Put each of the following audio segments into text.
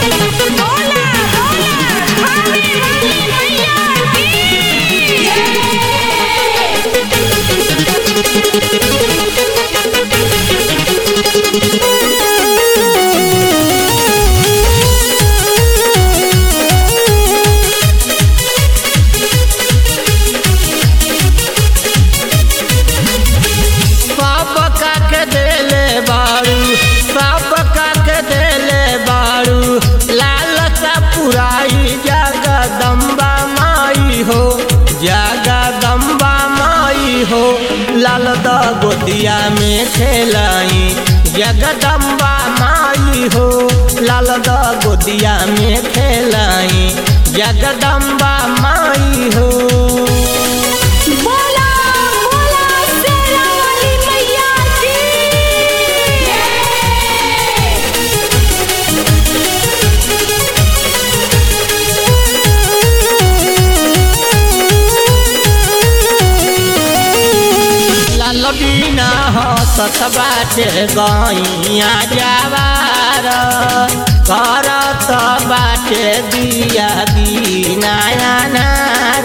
बोला बोला भाभी वाली मैया की सब के देले बारू सब के देले बारू लाल सा पुराई जगदम्बा माई हो जगदम्बा माई हो लाल द गोदिया में खेलाई जगदम्बा माई हो लाल द गोदिया में खेलाई जगदम्बा माई हो बोला बोला शेरा वाली मैया की लाल बिना हसत बाटे गैया जवार करत बाटे दिया बिना अनार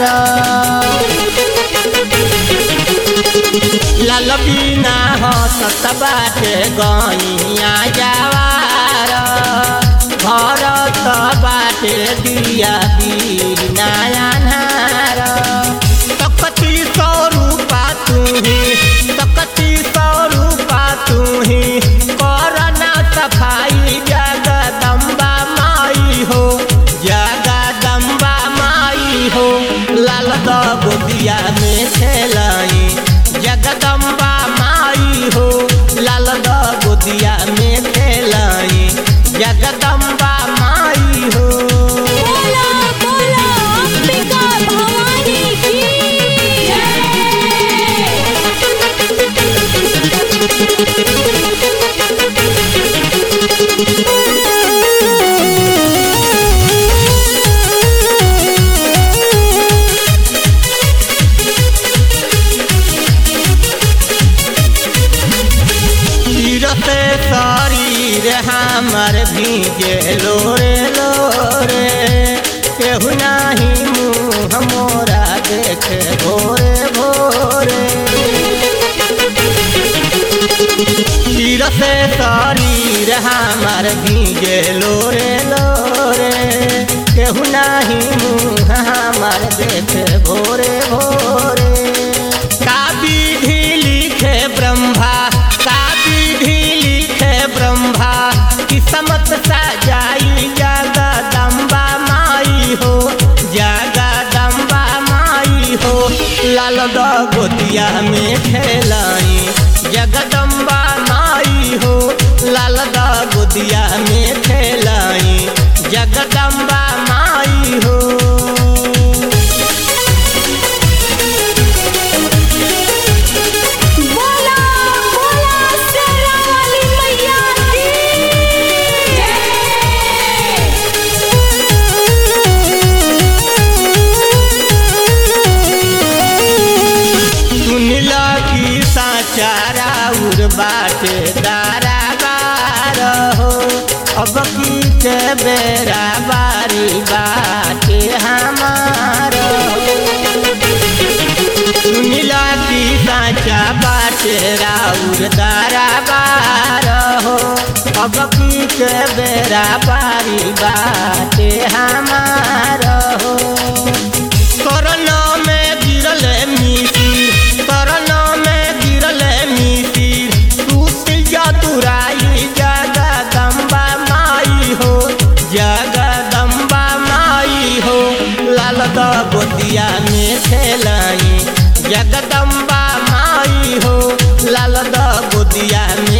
लाल बिना हसत बाटे गैया जवार करत बाटे दिया बिना अनार तकती सौ रूपा तुही तकती सौ रूपा तुही करना सफाई जगदम्बा माई हो जगदम्बा माई हो लाल द गोदिया में खेलाई जगदम्बा माई हो लाल द गोदिया में खेलाई जगदम्बा माई हो बोला बोला अंबिका भवानी की तीरते शरीर हमर भीगे लोरे लोरे केहू नाही मुँह मोरा देखे भोरे भोरे तीरते शरीर हमर भीगे लोरे लोरे केहू नाही मुँह हमर देखे भोरे भोरे का विधि लिखे ब्रह्मा का विधि लिखे ब्रह्मा किस्मत सजाई जगदम्बा माई हो जगदम्बा माई हो लाल द गोतिया में खेलाई जगदम्बा माई हो लाल द गोतिया में खेलाई जगदम्बा माई हो बोला बोला शेरा वाली मैया सुनिला की साचारा उर बाटे दारा बार हो अब की के बेरा बारी बाटे हमार हो सुनिला की साचा बाटे राउर दारा बार हो अब की के बेरा बारी बाटे हमार हो कोरोना में गिरल मिसिर कोरोना में गिरल मिसिर टूट जा तुराई जगदम्बा माई हो जगदम्बा माई हो लाल द गोदिया में खेलाई जगदम्बा माई हो लाल द गोदिया में